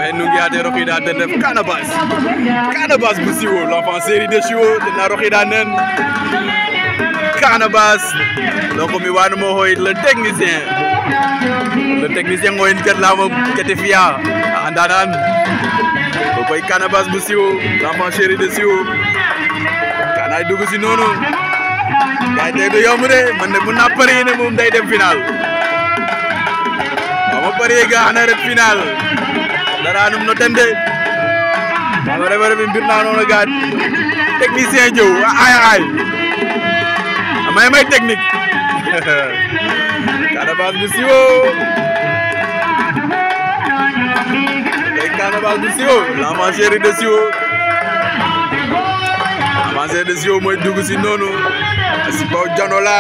nungiyade rokiɗa den ref Canabasse Canabasse bu siwo l'enfant série de siwo tena rokiɗa nen Canabasse donc mi wanumo hoy le technicien le technicien ngoyen ketlama kete fiya a andanan ko koy Canabasse bu siwo l'enfant série de siwo kanay dugg si noonu gaay tey du yomb de man de mun naa parier ne moom day dem final ma parier ga xana ret final daranum no tende ama refa refi mbir na noona ga technicien jow ay ay amay may technique Canabasse bu siwo ay Canabasse bu siwo l'enfant chéri de siwo l'enfant chéri de siwo mooy dugg si noonu si kaw janola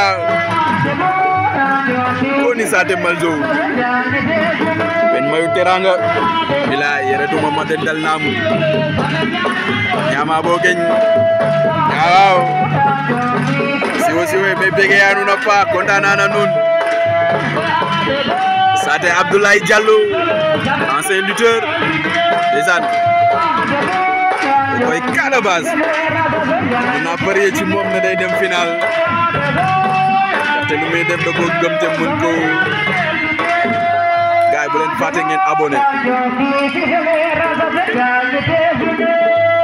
koni sate malzo ben mayu teranga bila yere tuma ma dal namu nyama bo geñ waaw siwo siwo be bege yanu na pa kontana na nun sate Abdoulaye Diallo ancien lutteur desan koy Canabasse na parier ci moom ne day dem final te lu muy def da ko gëm te mën ko gaay bu leen fàtte ngeen abonné